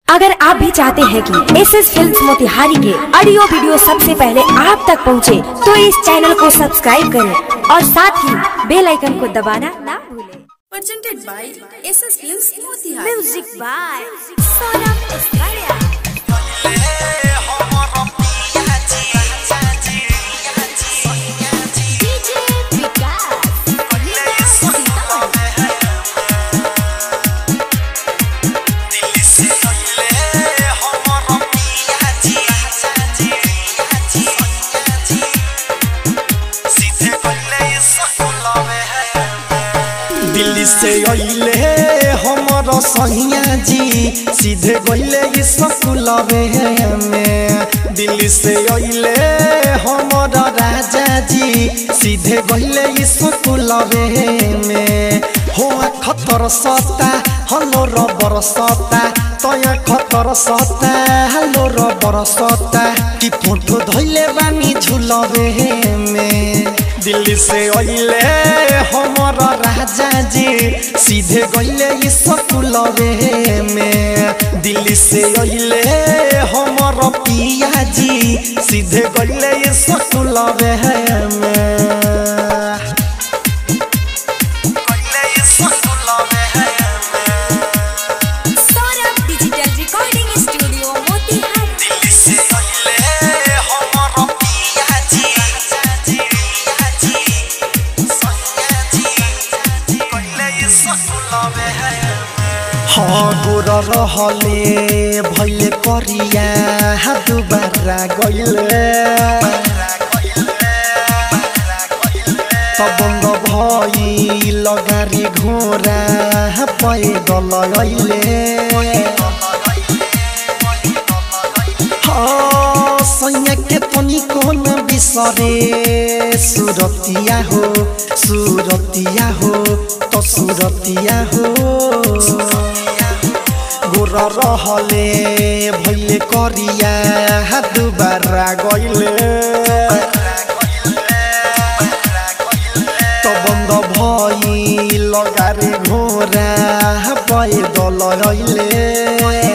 अगर आप भी चाहते हैं कि एस एस फिल्म मोतिहारी के ऑडियो वीडियो सबसे पहले आप तक पहुंचे, तो इस चैनल को सब्सक्राइब करें और साथ ही बेल आइकन को दबाना ना भूलें presented by SS Films Motihari. Music by Sonam इस्राया डीजे विकास दिल्ली से अइले हमर सहिया जी सीधे गइले स्कूलवे में दिल्ली से अइले हमर राजा जी सीधे गइले स्कूलवे में हो खतर सता हलो रबर सता तया खतर सता हलो रबर सता कि फोटो धइले बानी झुलवे में दिल्ली से अइले हमर राजा जी सीधे गइले स्कूलवे में दिल्ली से अइले हमर पिया जी सीधे गइले स्कूलवे में गइले स्कूलवे Saurabh Digital Recording Studio Motihari. Delhi से अइले हमर पिया जी पिया जी सैया जी गइले स्कूलवे हाँ गोर रहले भैले करिया हाथ बारा गइले तबंग भई लगारी घोरा पैदल गइले हाँ सैया के तनी कोन बिसरे सुरतिया हो सुरतिया हो तो सुरतिया हो गोर रहले भैले करिया हाथ बारा गइले तो बंद भई लगारे घोरा पैदल रइले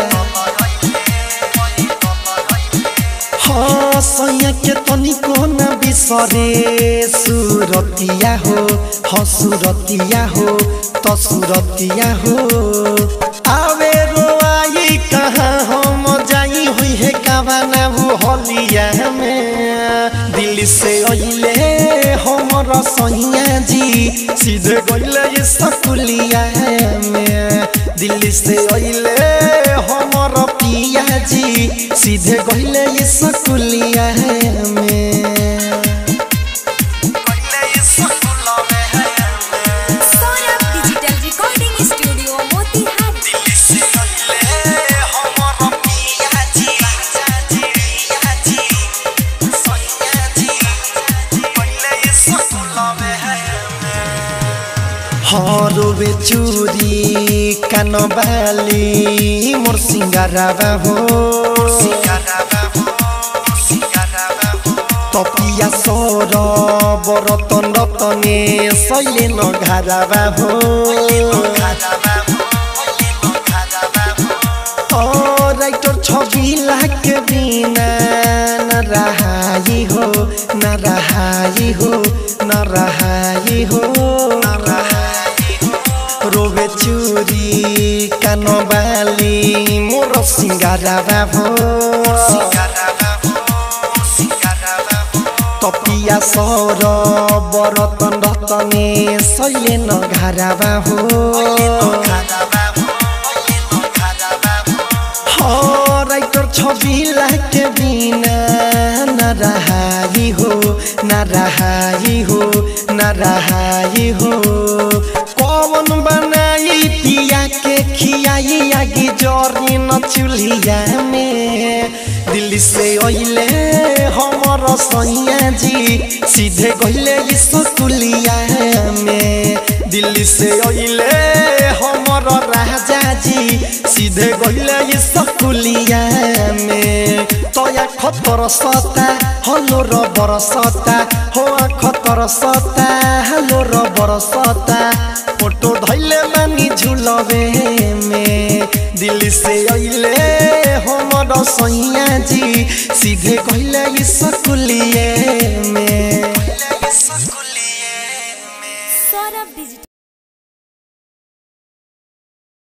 हाँ सैया के तनी कोन बिसरे सुरतिया हो हाँ सुरतिया हो तो सुरतिया हो आवे रोआई कहाँ हम जाई हुई है कावाना वो हलिया में दिल्ली से अइले हमर सैया जी सीधे गइले स्कूलिया में दिल्ली से अइले हमर पिया जी सीधे गइले स्कूलिया में गइले स्कूलवे Saurabh Digital Recording Studio Motihari. Delhi से अइले हमर पिया जी पिया जी सैया जी गइले स्कूलवे हरवे चूरी कान बाली मोर सिंगाराबा हो तपिया सर बरतन रतने सैले नघाराबा हो ओ राइटर छवि लाख बिना न रहाई हो न रहाई हो न रहाई हो न रहाई हो रोबे चूरी कान बाली मोर सिंगाराबा हो तपिया सर बरतन रतने सैले नघाराबा हो हाँ, राइटर छवि लाख बिना न रहाई हो न रहाई हो न रहाई हो कौन बनाई पिया के खियाई आगे जरी न चूल्हिया में दिल्ली से अइले हमर सैया जी सीधे गइले स्कूलिया में दिल्ली से अइले हमर राजा जी सीधे गइले स्कूलिया में तया खतर सता हलो रबर सता हो खतर सता हलो रबर सता फोटो धैले मानी झुलवे में दिल्ली से अइले बड़ सैया जी सीधे कहले स्कूलिए में सौरभ डिजिटल